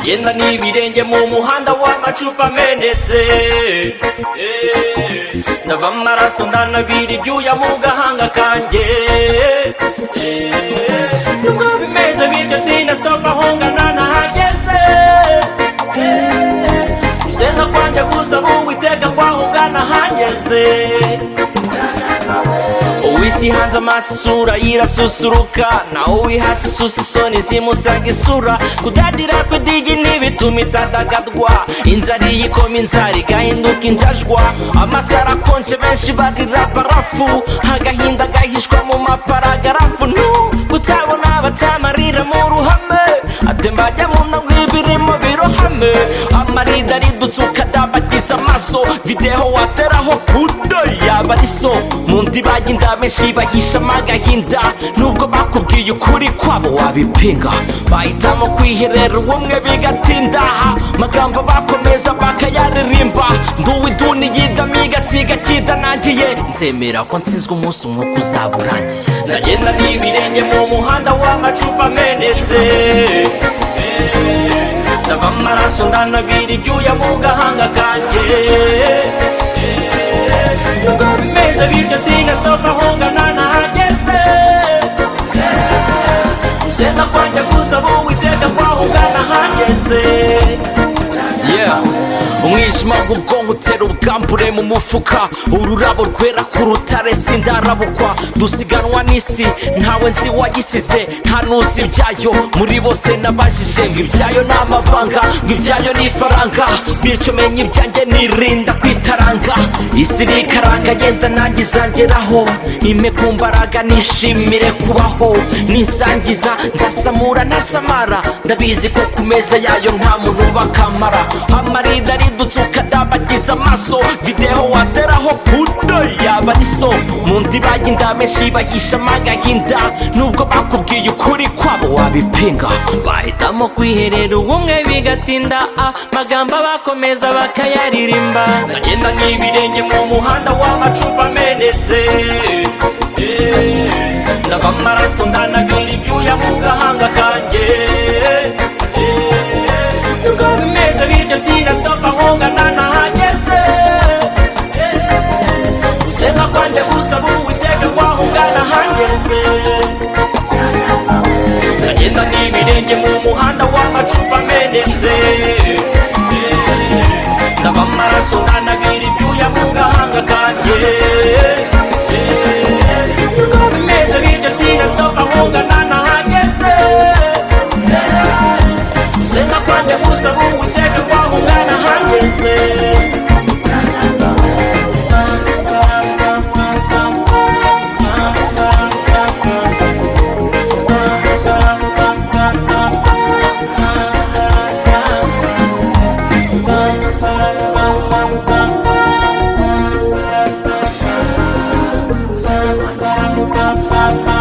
ngenda n'ibirenge mu muhanda w'amacupa amenetse Eh, ndava amaraso ndanabira ibyuya mu gahanga kanjye Eh, nubwo bimeze bityo sinasitopa ahongana nahageze Eh, gusenga kwanjye gusaba uwiteka kwahungana hangeze uwisi hanze amaso isura yirasusuruka nawe uri hasi isusa isoni zimusanga isura kudadira kw'idigi ntibituma itadagadwa inzara iyi ikoma inzara igahinduka injajwa amasaro akonje benshi barira barafu agahinda gahishwa mu maparagarafu ntu kutabona abatamarira mu ruhame atembajya mu ntabwo ibirimo birohame amarida aridutsuka dabagiza amaso videho wateraho kudo yaba ari so mu ndiba y'indamenshi bahishamo agahinda nubwo bakubwiye ukuri kwabo wabipinga bahitamo kwiherera ubumwe bigatindaha magambo bakomeza bakayaririmba nduwiduni yidamiga siga kidanangiye nzemera ko nsinzwe umunsi umwuka uzaba urangiye ndagenda n'ibirenge mu muhanda w'amacupa amenetse Eh, ndava amaraso ndanabira ibyuya mu gahanga kanjye Eh, nubwo bimeze bityo sinasitopa ahongana nahageze sena kwanjye gusaba uwiseka kwahungana hageze Yeah. umwijima w'ubwonko utera ubwambure mu mufuka ururabo rwera ku rutare sindarabukwa dusiganwa n'isi ntawe nzi wayisize nta n'uzi ibyayo muri bose nabajije ngo ibyayo ni amabanga ngo ibyayo ni ifaranga bityo menya ibyanjye nirinda kwitaranga isi irikaranga yenda nanjye izangeraho ime ku mbaraga nishimire kubaho nisangiza nzasamura ntasamara ndabizi ko ku meza yayo nta muntu bakamara amarida aridutsuka dabagiza amaso videho wateraho kudo yaba ari so mu ndiba y'indamenshi bahishamo agahinda nubwo bakubwiye ukuri kwabo wabipinga bahitamo kwiherera ubumwe bigatinda ah, magambo bakomeza bakayaririmba ndagenda n'ibirenge mu muhanda w'amacupa amenetse Eh, ndava amaraso ndanabira ibyuya mu gahanga kanjye Eh, nubwo bimeze bityo sinasitopa ahongana nahageze Eh, gusenga kwanjye gusaba uwiseka kwahungana hangeze ndagenda n'ibirenge mu muhanda w'amacupa amenetse Eh, ndava amaraso ndanabira ibyuya mu gahanga kanjye Eh, nubwo bimeze bityo sinasitopa ahongana nahageze Eh, Senga kwanje kusaba uwiseke kwangu ngana hangeze Bye.